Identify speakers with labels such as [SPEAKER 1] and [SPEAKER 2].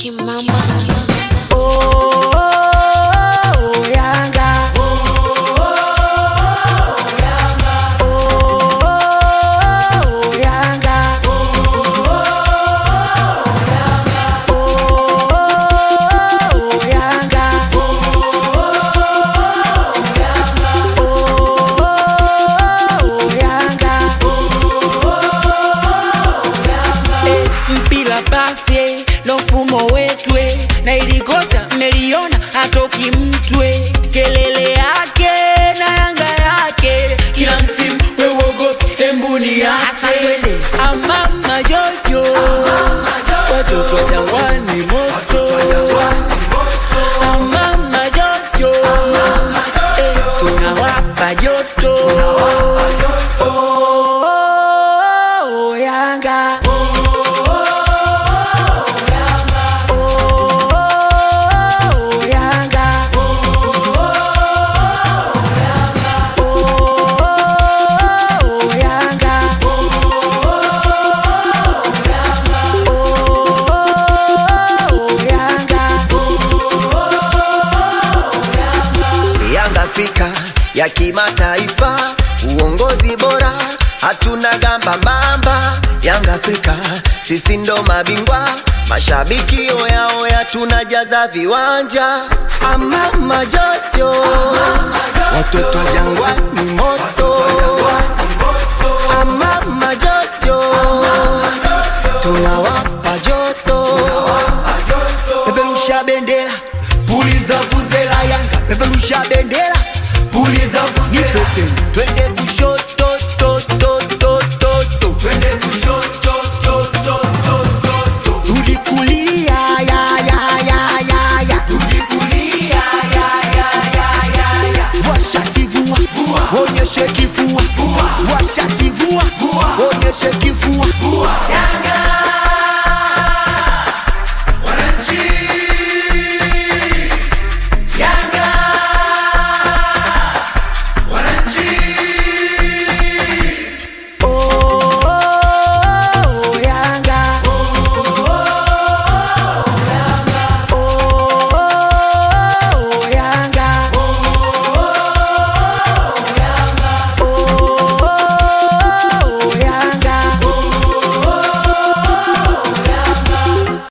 [SPEAKER 1] Kimamba.
[SPEAKER 2] Oh, oh, oh, Yanga. Oh, oh, Yanga. Oh, Yanga. Oh, Yanga. Eh, mpira pasi ndo mfumo wetwe na ilikocha mmeliona hatoki mtwe kelele yake na yanga yake kila msimu wewogopi embuni yake amama jojo watoto wa jangwani moto amama jojo eh, tunawapa joto Oh, oh, oh, Yanga. Oh, Yanga. Oh, Yanga. Oh, Yanga.
[SPEAKER 3] Yanga Afrika ya kimataifa, uongozi bora, hatuna gamba mamba. Yanga Afrika, sisi ndo mabingwa, mashabiki oya oya, tunajaza viwanja. Amama jojo, watoto wa jangwani moto. Amama jojo, tunawapa joto.
[SPEAKER 2] Peperusha bendera, puliza vuvuzela Yanga, peperusha bendera, puliza vuvuzela. Nipe tena, twende kushoto, to, to, to, to, to. Twende kushoto, to, to, to, to, to. Rudi kulia, ya, ya, ya, ya, ya. Rudi kulia, ya, ya, ya, ya, ya. Vua shati vua, onyeshe kifua. Vua shati vua, onyeshe kifua.